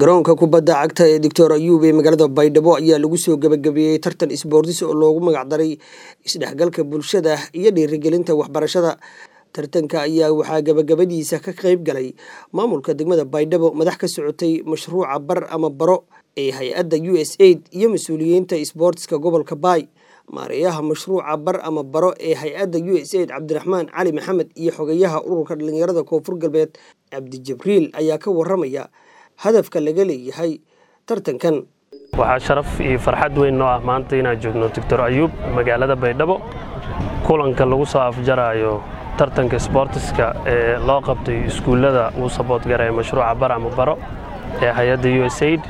garoonka kubadda cagta ee doctor ayuub ee magaalada baydhabo ayaa lagu soo gebagabeeyey tartan isboortis oo loogu magacdaray isdhexgalka bulshada iyo dhiirigelinta waxbarashada tartanka ayaa waxaa gebagabadiisa ka qeyb galay maamulka degmada baydhabo madax ka socotay mashruuca bar ama baro ee hay-adda u s aid iyo mas-uuliyiinta isboortiska gobolka baay maareeyaha mashruuca bar ama baro ee hay-adda u s aid cabdiraxmaan cali maxamed iyo xogeyaha ururka dhalinyarada koonfur galbeed cabdi jibriil ayaa ka waramaya hadafka laga leeyahay tartankan waxaa sharaf iyo farxad weyn noo ah maanta inaan joogno doctor ayuub magaalada baydhabo kulanka lagu soo afjaraayo tartanka sboortiska ee loo qabtay iskuullada uu sabood garaya mashruuca bar ama baro ee hay-adda u s aid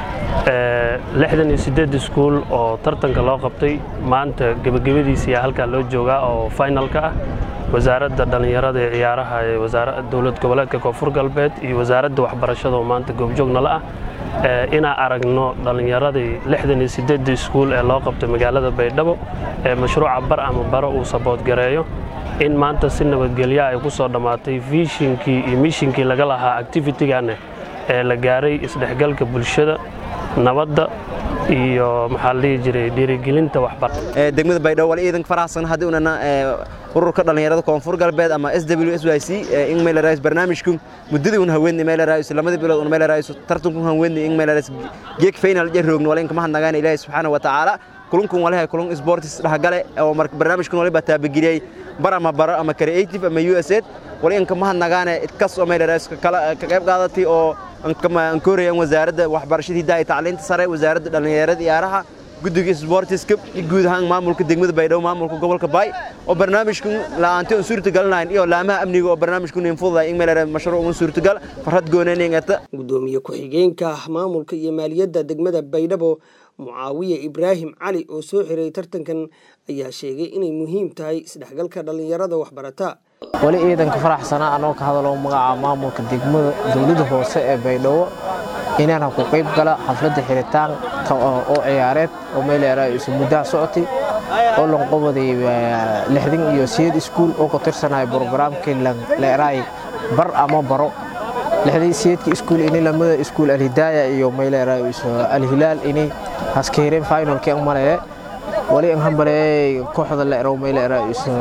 lixdan iyo siddeed iskuul oo tartanka loo qabtay maanta gebagabadiisiiyaa halkaa loo joogaa oo finalka ah wasaaradda dhallinyarada ee ciyaaraha ee dowlad goboleedka koonfur galbeed iyo wasaaradda waxbarashada oo maanta goobjoognala ah inaan aragno dhallinyaradii lixdan iyo siddeedda iskuul ee loo qabtay magaalada baydhabo ee mashruuca bar ama baro uu saboodgareeyo in maanta si nabadgelya ay ku soo dhammaatay viishinkii iyo mishinkii laga lahaa activitigane ee la gaaray isdhexgalka bulshada nabadda iyo maxaa la dhihi jiray dhiirigelinta waxbar degmada baydhabo wali ciidanka faraxsan haddii unana ururka dhallinyarada koonfur galbeed ama s w s y c in maylarais barnaamijku muddadii un haweenni maylarais lamadii bilood un maylarais tartanku haweenni in maylarais geek final jaroogno wala in kama hadnagaana ilaahay subxaana wa tacaala kulunkun walahay kulun sportis dhexgale oo barnaamijkan waliba taabagiliyey bar ama baro ama creative ama u s aid wali in kama hadnagaane idkas oo maylarais ka qayb qaadatay oo aan koorayaan wasaaradda waxbarashada hiddaha iyo tacliinta sare wasaaradda dhallinyarada ciyaaraha guddiga sboortiska iyo guud ahaan maamulka degmada baydhabo maamulka gobolka baay oo barnaamijkan la'aantii un suurtagalinayn iyo laamaha amniga oo barnaamijkan in fududahay in meel mashruuc un suurtagal farhad goonaynayngata gudoomiye ku-xigeenka maamulka iyo maaliyadda degmada baydhabo mucaawiye ibraahim cali oo soo xiray tartankan ayaa sheegay inay muhiim tahay isdhexgalka dhallinyarada waxbarata weli ciidanka faraxsanaa anoo ka hadalo magaca maamulka degmada dowladda hoose ee baydhabo inaan ku qayb gala xafladda xiritaanka oo ciyaareed oo meeleera isu muddaha socotay oo lanqobaday lixdan iyo sideed iskuul oo ku tirsanaya brogaraamkii leeraay bar ama baro lixdan sideedka iskuul ini lamada iskuul alhidaaya iyo meeleera alhilaal inay haskeereen finalkii ang maleye wali ang hambaleeyay kooxda la erow meeleera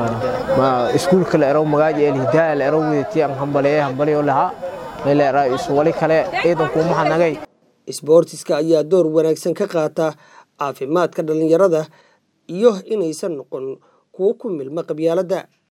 iskuulka la erow magaaji alhidaaya la erow wedati ang hambaleeyay hambaliyo lahaa meeleera wali kale ciidanku maxanagay isboortiska ayaa door wanaagsan ka qaata caafimaadka dhallinyarada iyo inaysan noqon kuwo ku milma qabyaaladda